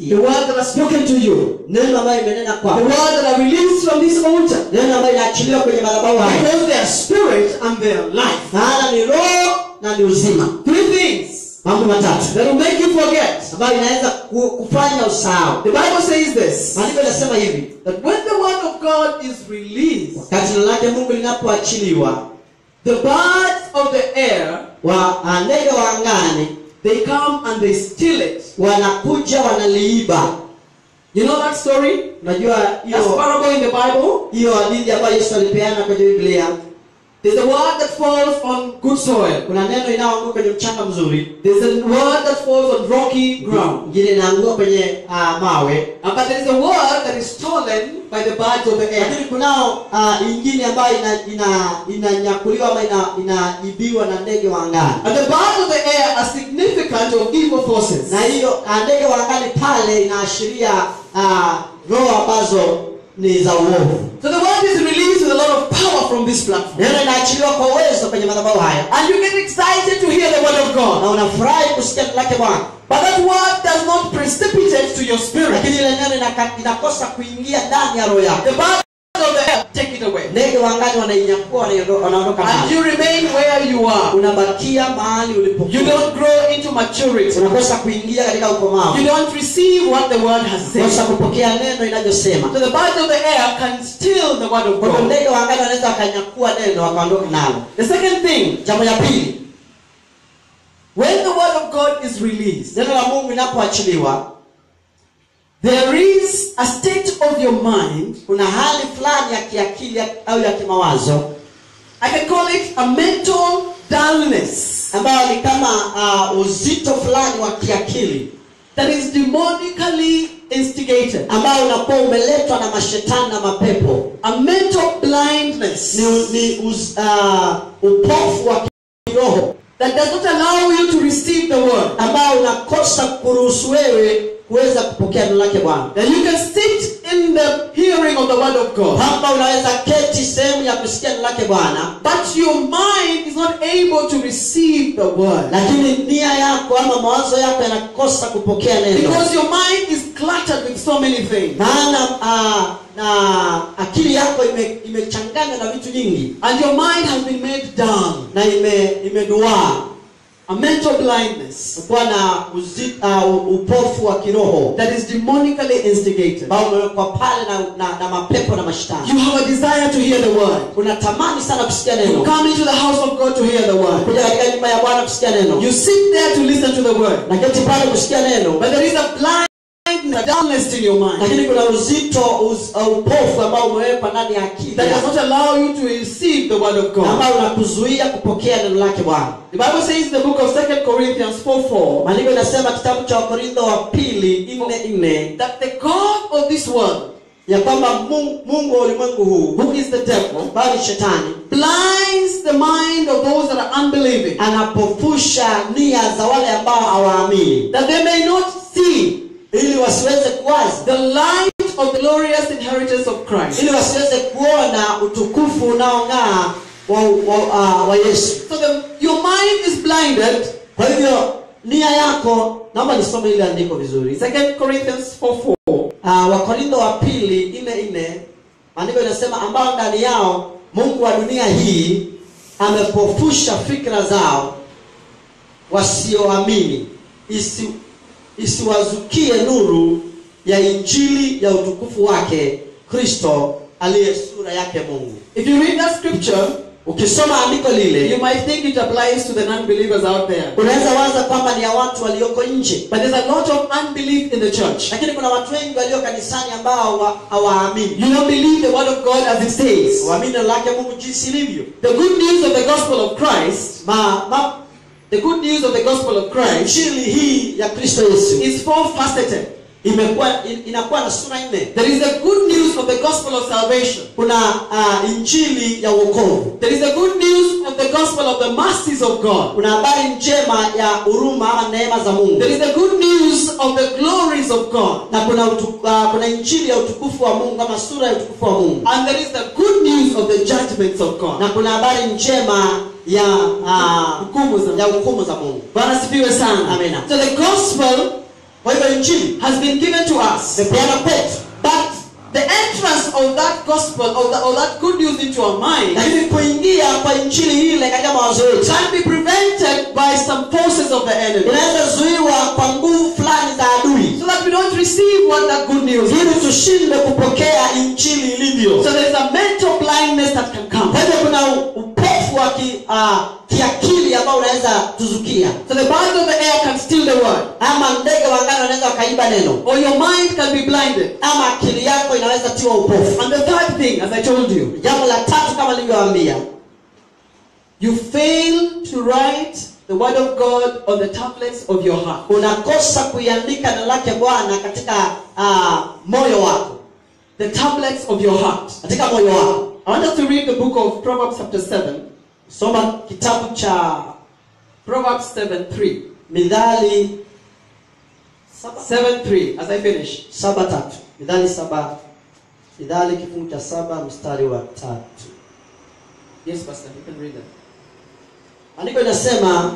The word that has spoken to you. neno ambayo imenena The kwako word that are released from this altar. neno ambayo inaachiliwa kwenye madhabahu haya Because they are spirit and they are life. maana ni roho na ni uzima Three things mambo matatu that will make you forget. ambayo inaweza ku- kufanya usahau The Bible says this maandiko inasema hivi that when the word of God is released, wakati neno lake mungu linapoachiliwa the birds of the air wa ah, ndege wa angani they come and they steal it. wanakuja wanaliiba You know that story? unajua That's hiyo parable in the Bible. hiyo hadithi ambayo yesu alipeana kwenye biblia There's a word that falls on good soil. kuna neno inayoanguka kwenye mchanga mzuri There's a word that falls on rocky ground. ingine inaanguka kwenye ah, mawe Uh, But there is a word that is stolen by the birds of the air. lakini kunao ah, ingine ambayo inanyakuliwa ina, inanyakuliwa ama ina- inaibiwa na ndege wa angani And the birds of the air are significant of evil forces. na hiyo ah, ndege wa angani pale inaashiria ah, roho ambazo ni za uovu So the word is released with a lot of power from this platform. neno inaachiliwa kwa uwezo kwenye madhabahu haya And you get excited to hear the word of God. na unafurahi kusikia neno lake bwana But that word does not precipitate to your spirit. lakini ile neno inaka- inakosa kuingia ndani ya roho yako The birds of the air take it away. ndege wa angani wanainyakua wanaiondo- wanaondoka And nayo you remain where you are. unabakia mahali You ulipokuwa don't grow into maturity. unakosa kuingia katika ukomavu You don't receive what the word has kosa said. kupokea neno inavyosema So the birds of the air can steal the word of kwa hivyo God. ndege wa angani wanaweza wakanyakua neno wakaondoka nalo The second thing, jambo la pili when the word of God is released, neno la mungu linapoachiliwa there is a state of your mind, kuna hali fulani ya kiakili au ya kimawazo I can call it a mental dullness, ambayo ni kama uh, uzito fulani wa kiakili that is demonically instigated. ambao unakuwa umeletwa na mashetani na mapepo A mental blindness ni, ni uz, uh, upofu wa kiroho that does not allow you to receive the word. ambao unakosa kuruhusu wewe kuweza kupokea neno lake bwana That you can sit in the hearing of the word of God, kwamba unaweza keti sehemu ya kusikia neno lake bwana but your mind is not able to receive the word. lakini nia yako ama mawazo yako yanakosa kupokea neno Because your mind is cluttered with so many things. maana uh, na akili yako ime- imechanganywa na vitu nyingi And your mind has been made dull. na ime imeduaa A mental blindness kuwa na uzi, uh, upofu wa kiroho that is demonically instigated. ambao umewekwa pale na, na, na mapepo na You mashtani have a desire to hear the word. unatamani sana kusikia You neno come into the house of God to hear the word. kuja katika nyumba ya bwana kusikia neno You sit there to listen to the word. na keti pale kusikia neno But there is a blindness, a dullness in your mind lakini kuna uzito uz, uh, upofu ambao umewekwa ndani ya akili that does yako, not allow you to receive the word of na God. ambao unakuzuia kupokea neno lake bwana The Bible says in the book of 2 Corinthians 4 4 maandiko inasema kitabu cha wakorintho wa pili nne nne that the God of this world, ya kwamba mungu, mungu wa ulimwengu huu who is the devil, ambayo ni shetani blinds the mind of those that are unbelieving, anapofusha nia za wale ambao hawaamini that they may not see ili wasiweze kuwazi the light of the glorious inheritance of Christ. ili wasiweze kuona utukufu unaong'aa wa, wa, uh, wa yesu So the, your mind is blinded. kwa hivyo nia yako naomba nisome ile andiko vizuri 2 Corinthians 4 4. uh, wakorintho wa pili nne nne maandiko inasema ambao ndani yao mungu wa dunia hii amepofusha fikra zao wasioamini isi, isiwazukie nuru ya injili ya utukufu wake kristo aliye sura yake mungu If you read that scripture, ukisoma andiko you lile might think it applies to the non-believers out there. unaweza waza kwamba ni ya watu walioko nje But there's a lot of unbelief in the church. lakini kuna watu wengi walio kanisani ambao wa- hawaamini You don't believe the word of God as it says. waamini neno lake mungu jinsi ilivyo The good news of the gospel of Christ, ma, ma, the good news of the gospel of Christ injili hii ya kristo yesu is four-faceted. imekuwa in- inakuwa na sura nne There is the good news of the gospel of salvation. kuna uh, injili ya uokovu There is the good news of the gospel of the mercies of God. kuna habari njema ya huruma ama neema za mungu There is the good news of the glories of God. na kuna utu, uh, kuna injili ya utukufu wa mungu ama sura ya utukufu wa mungu And there is the good news of the judgments of God. na kuna habari njema ya uh, Hukumu za ya hukumu za mungu Bwana asifiwe sana. Amina. So the gospel kwa hivyo injili has been given amepeana kwetu But the entrance of that gospel, of, the, of that good news into our mind, lakini kuingia kwa injili ile katika mawazo yetu can be prevented by some forces of the enemy. inaweza zuiwa kwa nguvu fulani za adui So that we don't receive what that good news ili is. tushinde kupokea injili ilivyo So there's a mental blindness that can kwa come. hivyo kuna upofu wa ki, uh, kiakili ambao unaweza tuzukia So the birds of the air can steal the word. ama ndege wangani wanaweza wakaiba neno Or your mind can be blinded. ama akili yako inaweza tiwa upofu And the third thing, as I told you, jambo la tatu kama nilivyowaambia you fail to write the word of God on the tablets of your heart. unakosa kuiandika neno lake bwana katika uh, moyo wako The tablets of your heart. katika moyo wako I want us to read the book of Proverbs chapter 7. soma kitabu cha Proverbs 7 3. midhali saba, 7 3. As I finish. saba tatu midhali saba midhali kifungu cha saba mstari wa tatu Yes, Pastor, you can read that. andiko inasema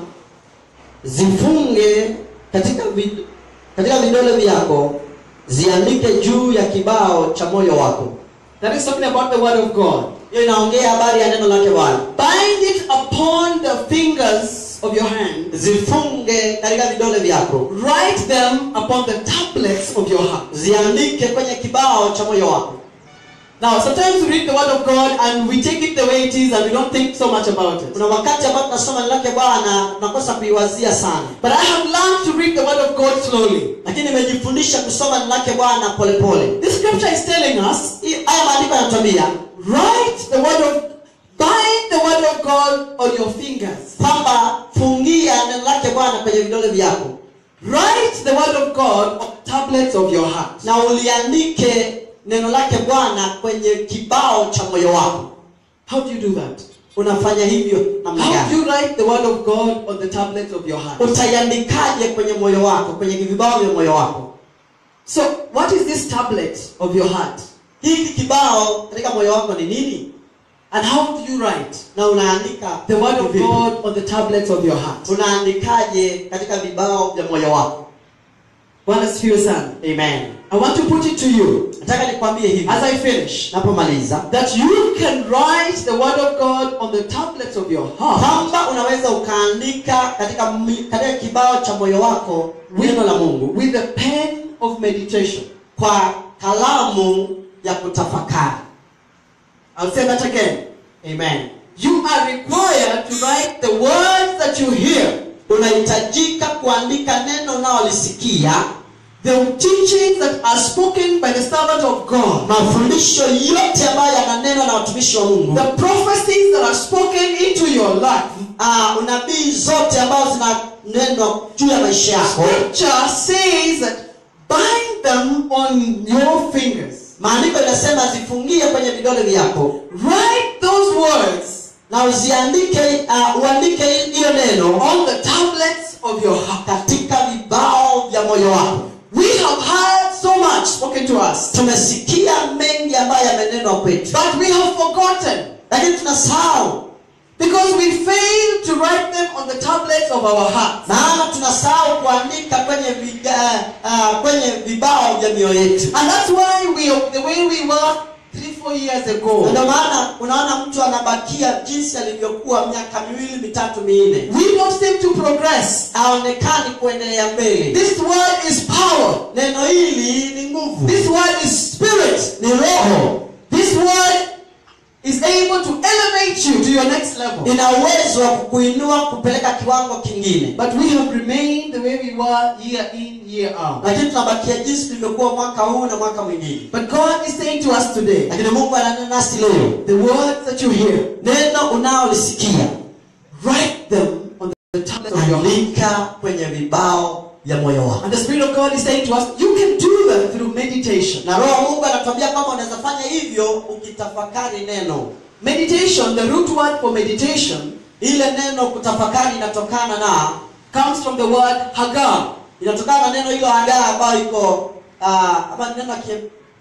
zifunge katika vid, katika vidole vyako ziandike juu ya kibao cha moyo wako That is talking about the word of God. hiyo inaongea habari ya neno lake bwana Bind it upon the fingers of your hand. zifunge katika vidole vyako Write them upon the tablets of your heart. ziandike kwenye kibao cha moyo wako Now, sometimes we read the word of God and we take it the way it is and we don't think so much about it. kuna wakati ambao tunasoma neno lake bwana tunakosa kuiwazia sana But I have learned to read the word of God slowly. lakini nimejifundisha kusoma neno lake bwana polepole This scripture is telling us, Hii- haya maandiko yanatuambia write the word of, bind the word of God on your fingers. kwamba fungia neno lake bwana kwenye vidole vyako Write the word of God on tablets of your heart. na uliandike neno lake bwana kwenye kibao cha moyo wako How do you do that? unafanya hivyo namna How do gani you write the word of God on the tablets of your heart? utaiandikaje kwenye moyo wako kwenye vibao vya moyo wako So, what is this tablet of your heart? hiki kibao katika moyo wako ni nini And how do you write na unaandika the word of vipi? God on the tablets of your heart? unaandikaje katika vibao vya moyo wako Bwana asifiwe sana. amen I want to put it to you nataka nikwambie hivi as I finish napomaliza that you can write the word of God on the tablets of your heart kwamba unaweza ukaandika katika mi- katika kibao cha moyo wako neno la mungu with the pen of meditation. kwa kalamu ya kutafakari I'll say that again. amen You are required to write the words that you hear, unahitajika kuandika neno unaolisikia the teachings that are spoken by the servant of God, mafundisho yote ambayo yananenwa na watumishi wa mungu the prophecies that are spoken into your life. uh, unabii zote ambazo zinanenwa juu ya maisha yako Scripture says that bind them on your fingers. maandiko inasema zifungie kwenye vidole vyako Write those words na uziandike uh, uandike hiyo neno on the tablets of your heart. katika vibao vya moyo wako We have heard so much spoken to us, tumesikia mengi ambayo yamenenwa kwetu but we have forgotten lakini tunasahau because we fail to write them on the tablets of our hearts. maana tunasahau kuandika kwenye viga, uh, kwenye vibao vya mioyo yetu And that's why we are the way we were three, four years Na ago. ndio maana unaona mtu anabakia jinsi alivyokuwa miaka miwili mitatu minne We don't seem to progress. haonekani kuendelea mbele This word is power. neno hili ni nguvu This word is spirit. ni roho This word is able to elevate you to your next level. ina uwezo wa kukuinua kupeleka kiwango kingine But we have remained the way we were year in, year out. lakini tunabakia jinsi tulivyokuwa mwaka huu na mwaka mwingine But God is saying to us today, lakini mungu ananena nasi leo the words that you hear, neno unaolisikia write them on the tablets of your heart. andika kwenye vibao vya moyo wako And the Spirit of God is saying to us, you can do that through meditation. na roho wa mungu anatuambia kwamba unaweza fanya hivyo ukitafakari neno Meditation, the root word for meditation, ile neno kutafakari inatokana na comes from the word hagar. inatokana na neno hilo hagaa ambayo iko uh, ama neno la Kie-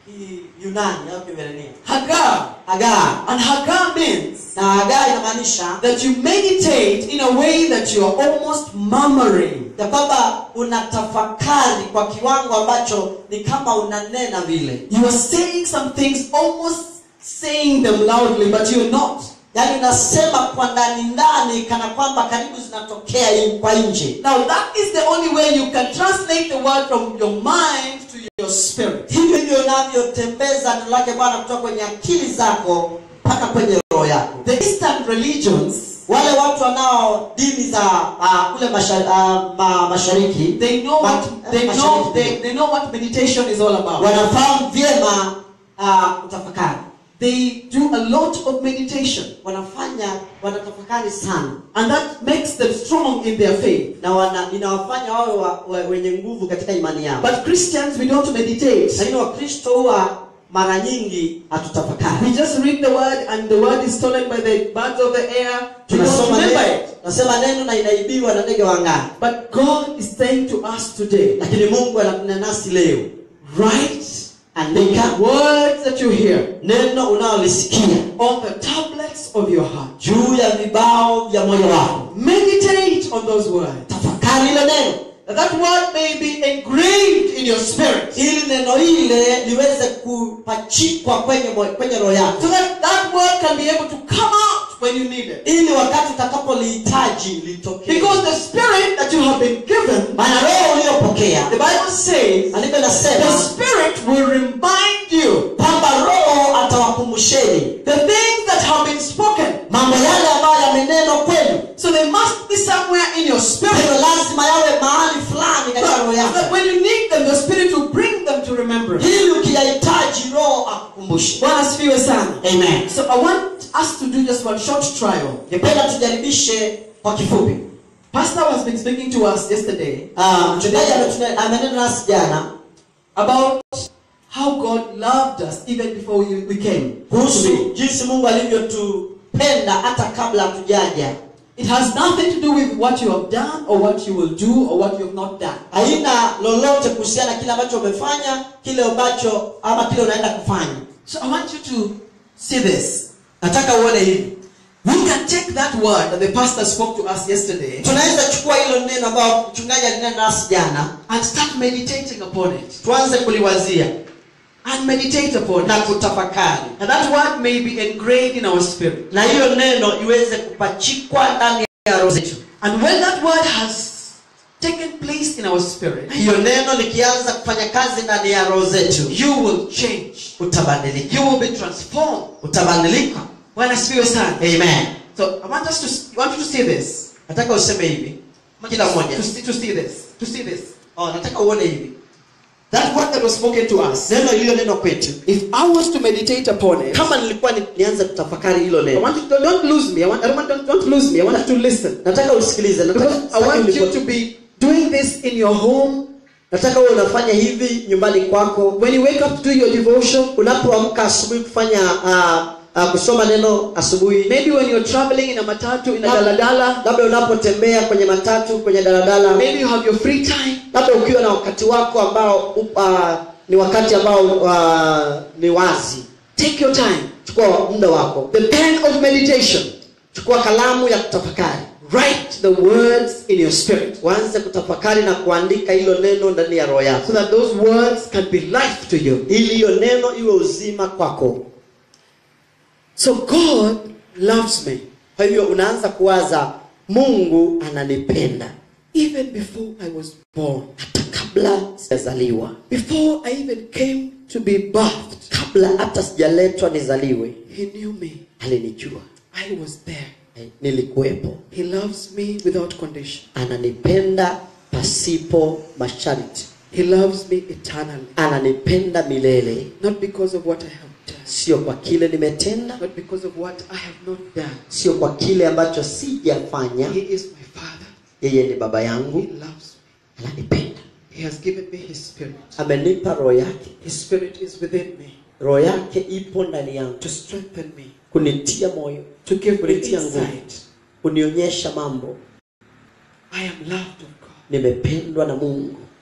Kiyunani au Kiebrania. Hagar. Hagar. And Hagar means Na Hagar inamaanisha that you meditate in a way that you are almost murmuring. ya kwamba unatafakari kwa kiwango ambacho ni kama unanena vile You are saying some things, almost saying them loudly, but you're not. yaani unasema kwa ndani ndani kana kwamba karibu zinatokea in- kwa nje Now, that is the only way you can translate the word from your mind to your spirit. hivyo hivyo unavyotembeza neno lake bwana kutoka kwenye akili zako mpaka kwenye roho yako The Eastern religions, wale watu wanao dini za uh, kule masha, uh, ma, mashariki they know Ma- what they mashariki know they, they know what meditation is all about. wanafahamu vyema uh, kutafakari They do a lot of meditation, wanafanya wanatafakari sana and that makes them strong in their faith. na wana, inawafanya wawe wa, wa, wenye nguvu katika imani yao But Christians, we don't meditate. lakini wakristo huwa mara nyingi hatutafakari We just read the word, and the word is stolen by the birds of the air. We don't tunasoma remember neno, it. tunasema neno na inaibiwa na ndege wa angani But God is saying to us today, lakini mungu ananena nasi leo write andika the words that you hear neno unaolisikia on the tablets of your heart. juu ya vibao vya moyo wako Meditate on those words. tafakari ile neno That that word may be engraved in your spirit. ili neno ile liweze kupachikwa kwenye moyo- kwenye roho yako So that that word can be able to come out when you need it. ili wakati utakapolihitaji litokee Because the spirit that you have been given, maana roho uliyopokea the Bible says, andiko the linasema spirit will remind you kwamba roho atawakumbusheni the things that have been spoken. mambo yale ambayo yamenenwa kwenu So they must be somewhere in your spirit. hivyo lazima yawe mahali fulani katika roho So that yako when you need them, the spirit will bring them to remembrance. ili ukiyahitaji roho akukumbushe Bwana asifiwe sana. amen So I want us to do just one short trial. ningependa tujaribishe kwa kifupi Pastor has been speaking to us yesterday Ah, mchungaji ametune- amenena nasi jana about how God loved us even before we, we came. kuhusu jinsi mungu alivyotupenda hata kabla hatujaja It has nothing to do with what you have done or what you will do or what you have not done. haina lolote kuhusiana na kile ambacho umefanya kile ambacho ama kile unaenda kufanya So I want you to see this. nataka uone hivi We can take that word that the pastor spoke to us yesterday tunaweza chukua hilo neno ambayo mchungaji alinena nasi jana and start meditating upon it. tuanze kuliwazia And meditate upon na it. kutafakari And that word may be engraved in our spirit. na hiyo neno iweze kupachikwa ndani ya roho zetu And when that word has taken place in our spirit, hiyo neno likianza kufanya kazi ndani ya roho zetu you will change. utabadilika You will be transformed. utabadilika When I speak sana. amen So I want us to I want you to see this. nataka useme hivi kila mmoja To see, to see this. To see this. oh, nataka uone hivi That word that was spoken to us. neno iliyonenwa kwetu If I was to meditate upon it, kama nilikuwa ni, nianze kutafakari hilo I neno want you to don't lose me. I want I don't want don't, don't lose me. I want you to listen. nataka usikilize nataka, Because I want you to be doing this in your home. nataka uwe unafanya hivi nyumbani kwako When you wake up to do your devotion, unapoamka asubuhi kufanya uh, uh, kusoma neno asubuhi maybe when you're traveling in a matatu, in a daladala, labda unapotembea kwenye matatu kwenye daladala maybe you have your free time. labda ukiwa na wakati wako ambao uh, ni wakati ambao uh, ni wazi Take your time. chukua muda wako The pen of meditation. chukua kalamu ya kutafakari Write the words in your spirit uanze kutafakari na kuandika hilo neno ndani ya roho yako so that those words can be life to you. ili hiyo neno iwe uzima kwako So God loves me kwa hivyo unaanza kuwaza mungu ananipenda even before I was born. hata kabla sijazaliwa Before I even came to be birthed, kabla hata sijaletwa nizaliwe He knew me. alinijua I was there. Eh, nilikuwepo He loves me without condition. ananipenda pasipo masharti He loves me eternally. ananipenda milele Not because of what I have done, sio kwa kile nimetenda not because of what I have not done. sio kwa kile ambacho sijafanya He is my Father. yeye ni baba He yangu loves me. ananipenda He has given me His Spirit. amenipa roho yake His Spirit is within me roho yake ipo ndani yangu to strengthen me, kunitia moyo to give me kunitia nguvu insight. kunionyesha mambo I am loved of God. nimependwa na mungu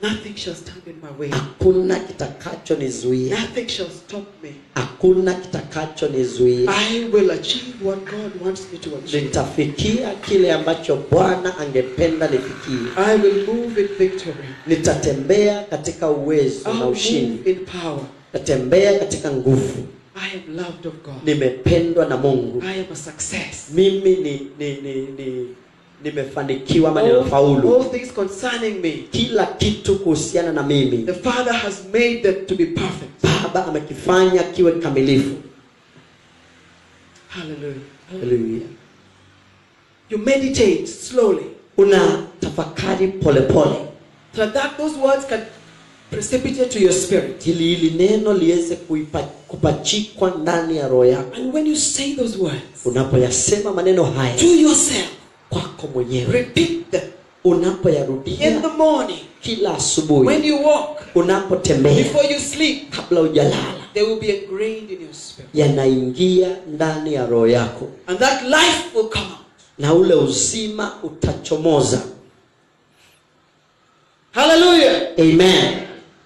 Nothing shall stand in my way. hakuna kitakachonizuia Nothing shall stop me. hakuna kitakachonizuia I will achieve what God wants me to achieve. nitafikia kile ambacho bwana angependa nifikie I will move in victory. nitatembea katika uwezo I'll na move ushindi in power. nitatembea katika nguvu I am loved of God. nimependwa na mungu I am a success. mimi ni, ni, ni, ni nimefanikiwa ama All, nimefaulu all things concerning me, kila kitu kuhusiana na mimi the Father has made them to be perfect. baba amekifanya kiwe kamilifu Hallelujah. Haleluya. You meditate slowly una tafakari polepole so that those words can precipitate to your spirit. ili hili neno liweze kuipa- kupachikwa ndani ya roho yako And when you say those words unapoyasema maneno haya to yourself, kwako mwenyewe repeat them unapoyarudia in the morning, kila asubuhi when you walk, unapotembea before you sleep, kabla hujalala they will be ingrained in your spirit. yanaingia ndani ya roho yako And that life will come out. na ule uzima utachomoza Hallelujah. amen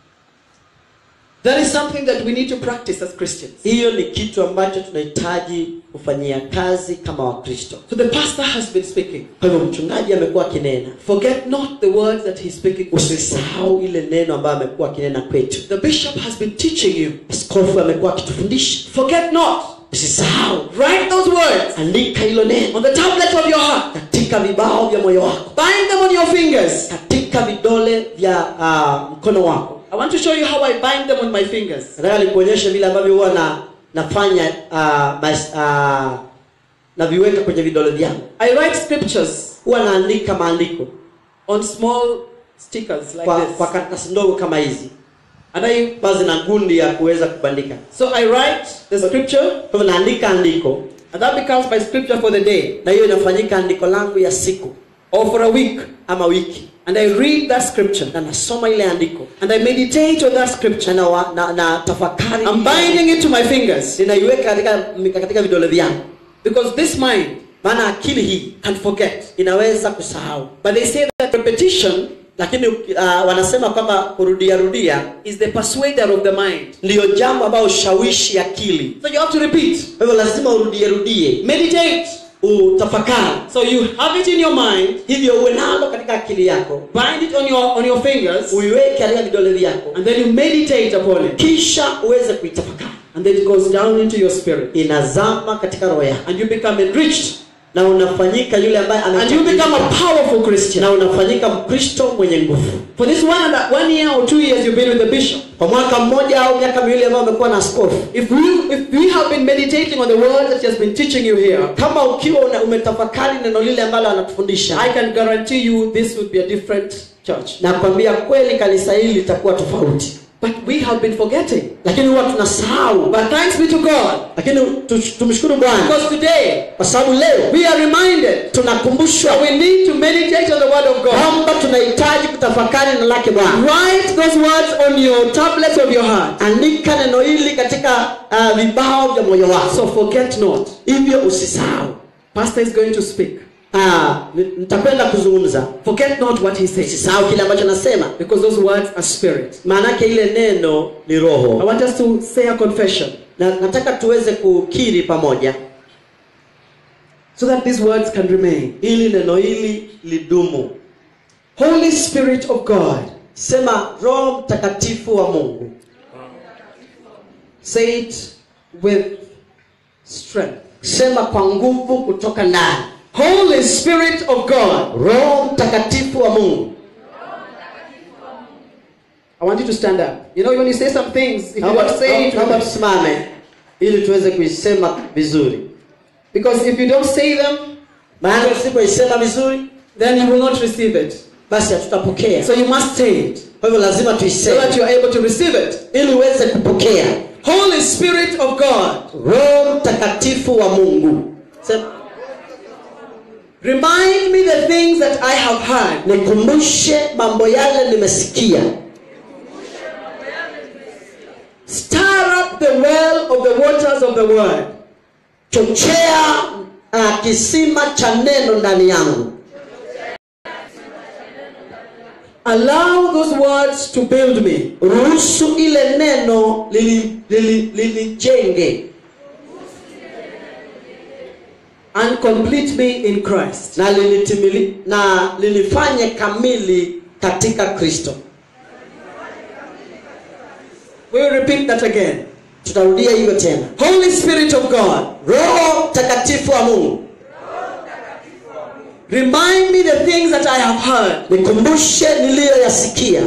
That is something that we need to practice as Christians. hiyo ni kitu ambacho tunahitaji kufanyia kazi kama wakristo So the pastor has been speaking. kwa hivyo mchungaji amekuwa akinena Forget not the words that he's speaking to people. usisahau ile neno ambayo amekuwa akinena kwetu The bishop has been teaching you. askofu amekuwa akitufundisha Forget not. usisahau Write those words andika hilo neno on the tablet of your heart. katika vibao vya moyo wako Bind them on your fingers. katika vidole vya uh, mkono wako I want to show you how I bind them on my fingers. nataka nikuonyeshe vile ambavyo huwa na nafanya uh, mas, uh, naviweka kwenye vidole vyangu I write scriptures huwa naandika maandiko on small stickers like kwa, this. kwa karatasi ndogo kama hizi And I ambazo zina gundi ya kuweza kubandika so I write the scripture kwa hivyo naandika andiko and that becomes my scripture for the day na hiyo inafanyika andiko langu ya siku or for a week. ama wiki And I read that scripture na nasoma ile andiko and I meditate on that scripture. na, na, na, na tafakari I'm binding it to my fingers ninaiweka katika, katika vidole vyangu because this mind maana akili hii can forget. inaweza kusahau But they say that repetition lakini uh, wanasema kwamba kurudia rudia is the persuader of the mind. ndiyo jambo ambayo ushawishi akili So you have to repeat, kwa hivyo lazima urudie rudie meditate. utafakari So you have it in your mind, hivyo uwe nalo katika akili yako bind it on your on your fingers, uiweke katika vidole vyako and then you meditate upon it. kisha uweze kuitafakari And then it goes down into your spirit. inazama katika roho yako And you become enriched. na unafanyika yule ambaye And you become a amekamilika. powerful Christian. na unafanyika mkristo mwenye nguvu For this one, and one year or two years you've been with the bishop. kwa mwaka mmoja au miaka miwili ambayo amekuwa na askofu If we if we have been meditating on the word that he has been teaching you here, kama ukiwa una, umetafakari neno lile ambalo anatufundisha I can guarantee you this would be a different church. nakwambia kweli kanisa hili litakuwa tofauti But we have been forgetting. lakini huwa tunasahau But thanks be to God. lakini tu- tumshukuru bwana Because today kwa sababu leo we are reminded tunakumbushwa that we need to meditate on the word of God. kwamba tunahitaji kutafakari neno lake bwana Write those words on your tablets of your heart. andika neno hili katika uh, vibao vya moyo wako So forget not. hivyo usisahau Pastor is going to speak. Ah, ni- nitakwenda kuzungumza Forget not what he says. usisahau kile ambacho nasema Because those words are spirit. maanake ile neno ni I roho want us to say a confession na nataka tuweze kukiri pamoja so that these words can remain. ili neno hili lidumu Holy Spirit of God, sema roho mtakatifu wa mungu say it with strength. sema kwa nguvu kutoka ndani Holy Spirit of God. roho mtakatifu wa mungu I want you to stand up. You know, when you say some things, if you naomba don't say it, naomba tusimame ili tuweze kuisema vizuri because if you don't say them, maana tusipoisema vizuri then you will not receive it. basi hatutapokea So you must say it kwa hivyo lazima so tuiseme that you are able to receive it. ili uweze kupokea Holy Spirit of God, roho mtakatifu wa mungu sema remind me the things that I have heard. nikumbushe mambo yale nimesikia Stir up the well of the waters of the word. chochea uh, kisima cha neno ndani yangu Allow those words to build me ruhusu ile neno lilijenge lili, lili lilijenge and complete me in Christ. na lilitimili, na lilifanye kamili katika kristo We will repeat that again. tutarudia hivyo tena Holy Spirit of God, roho mtakatifu wa mungu remind me the things that I have heard. nikumbushe niliyoyasikia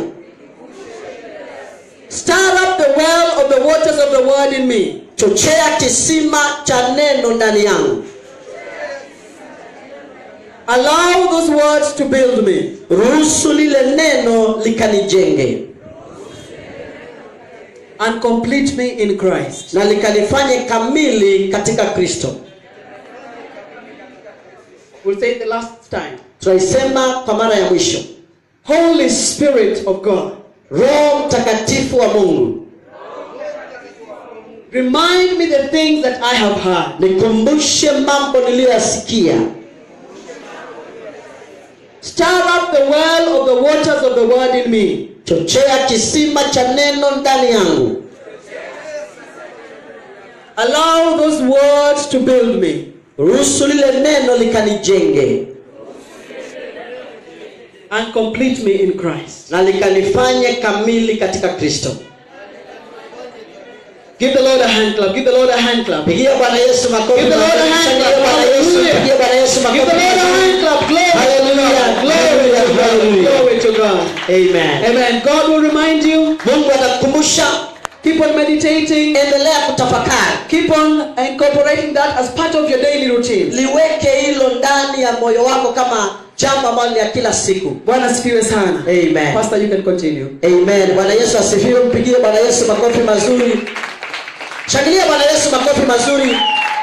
Stir up the well of the waters of the word in me. chochea kisima cha neno ndani yangu Allow those words to build me. ruhusu lile neno likanijenge and complete me in Christ. na likanifanye kamili katika kristo We'll say it the last time. tunaisema kwa mara ya mwisho Holy Spirit of God, roho mtakatifu wa mungu remind me the things that I have heard. nikumbushe mambo niliyoyasikia Stir up the well of the waters of the word in me. chochea kisima cha neno ndani yangu Allow those words to build me ruhusu lile neno likanijenge and complete me in Christ. na likanifanye kamili katika kristo Give the Lord a hand clap. Give the Lord a hand clap. Give pigia bwana yesu makofi the Lord a mazuri. hand Shangilia clap. bwana yesu Hallelujah. pigia bwana yesu the makofi Lord a mazuri. hand clap. Glory Hallelujah. to God. Glory to God. Hallelujah. Glory to God. amen Amen. God will remind you. mungu atakukumbusha Keep on meditating. endelea kutafakari Keep on incorporating that as part of your daily routine. liweke hilo ndani ya moyo wako kama jambo ambalo ni ya kila siku Bwana asifiwe sana. amen Pastor, you can continue. amen bwana yesu asifiwe mpigie bwana yesu makofi mazuri shangilia bwana yesu makofi mazuri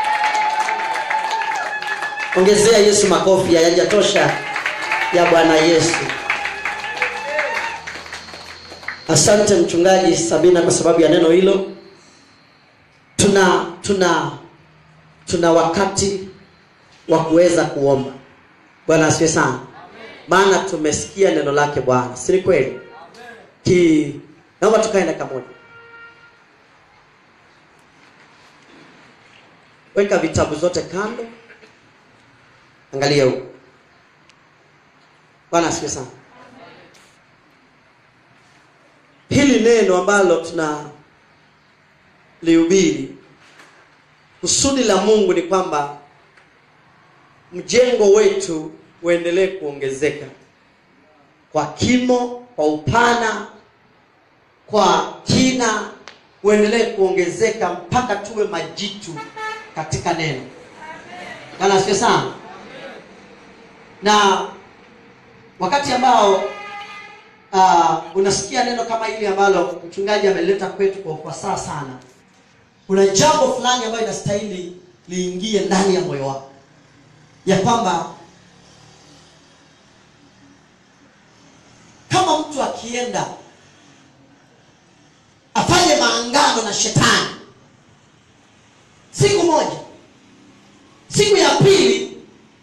ongezea yesu makofi hayajatosha ya bwana yesu asante mchungaji sabina kwa sababu ya neno hilo tuna tuna tuna wakati wa kuweza kuomba bwana asifiwe sana maana tumesikia neno lake bwana si ni kweli ki naomba tukae dakika moja weka vitabu zote kando angalia huko bwana asifiwe sana hili neno ambalo tuna lihubiri kusudi la mungu ni kwamba mjengo wetu uendelee kuongezeka kwa kimo kwa upana kwa kina uendelee kuongezeka mpaka tuwe majitu katika neno bwana asifiwe sana na wakati ambao uh, unasikia neno kama hili ambalo mchungaji ameleta kwetu kwa ufasaha sana kuna jambo fulani ambayo inastahili liingie ndani ya moyo wako ya kwamba kama mtu akienda afanye maangano na shetani siku moja siku ya pili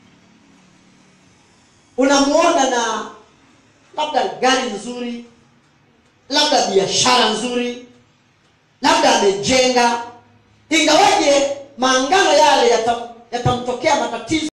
unamuona na labda gari nzuri labda biashara nzuri labda amejenga ingawaje maangano yale yatam- yatamtokea matatizo